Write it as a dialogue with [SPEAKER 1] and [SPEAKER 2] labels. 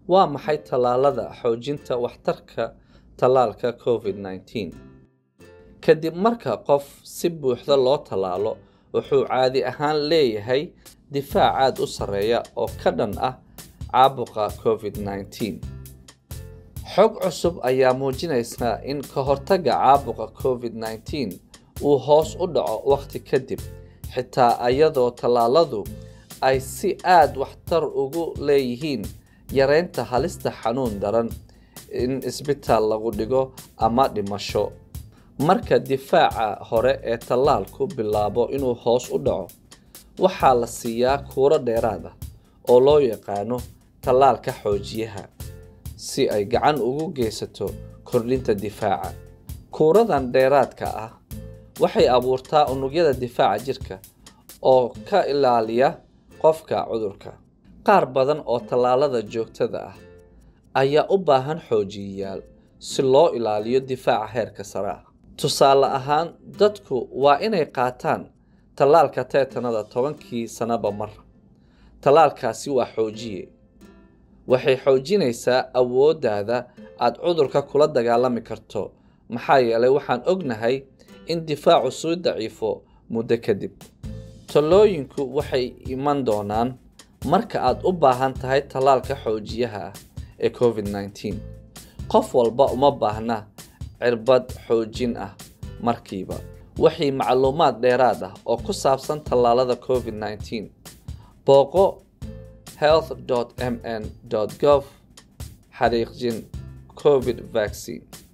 [SPEAKER 1] waa maxay tallaalada xoojinta waxtarka tallaalka covid-19 kadib marka qof si buuxda loo tallaalo wuxuu caadi ahaan leeyahay difaac aad u sarreeya oo ka dhan ah caabuqa covid-19 xog cusub ayaa muujinaysa in ka hortagga caabuqa covid-19 uu hoos u dhaco wakhti kadib xitaa iyadoo tallaaladu ay si aad waxtar ugu leeyihiin yareynta halista xanuun daran in isbitaal lagu dhigo ama dhimasho marka difaaca hore ee tallaalku bilaabo inuu hoos u dhaco waxaa la siiyaa kuuro dheeraad ah oo loo yaqaano tallaalka xoojiyaha si ay gacan ugu geysato kordhinta difaaca kuuradan dheeraadka ah waxay abuurtaa unugyada difaaca jirka oo ka ilaaliya qofka cudurka qaar badan oo tallaalada joogtada ah ayaa u baahan xoojiyayaal si loo ilaaliyo difaaca heerka sare ah tusaale ahaan dadku waa inay qaataan tallaalka teetanada tobankii sanaba mar tallaalkaasi waa xoojiye waxay xoojinaysaa awooddaada aad cudurka kula dagaalami karto maxaa yeelay waxaan ognahay in difaacu suu daciifo muddo kadib tallooyinku waxay iman doonaan marka aad u baahan tahay tallaalka xoojiyaha ah ee covid-19 qof walba uma baahna cirbad xoojin ah markiiba waxay macluumaad dheeraad ah oo ku saabsan tallaalada covid-19 booqo health mn gov xariiqjin covid vaccine